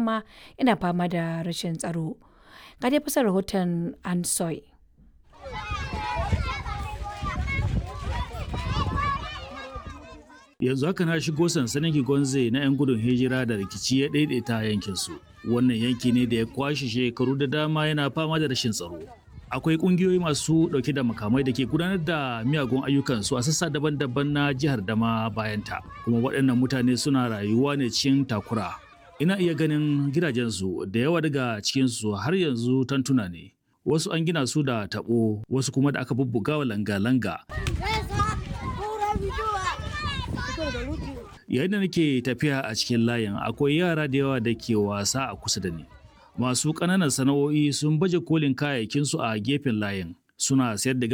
dama yana fama da rashin tsaro. Ga dai fasar rahoton Ansoy. yanzu haka na shigo sansanin Kigonze na 'yan gudun hijira da rikici ya daidaita yankinsu. Wannan yanki ne da ya kwashe shekaru da dama yana fama da rashin tsaro. Akwai kungiyoyi masu dauke da makamai da ke gudanar da miyagun ayyukansu a sassa daban-daban na jihar Dama bayanta. Kuma waɗannan mutane suna rayuwa ne cikin takura. Ina iya ganin gidajensu da yawa daga cikinsu har yanzu tantuna ne. Wasu an gina su da taɓo, wasu kuma da aka bubbuga wa langa-langa. yayin da nake tafiya a cikin layin akwai yara da yawa da ke wasa a kusa da ni masu ƙananan sana'o'i sun baje kolin kayayyakinsu a gefen layin suna sayar da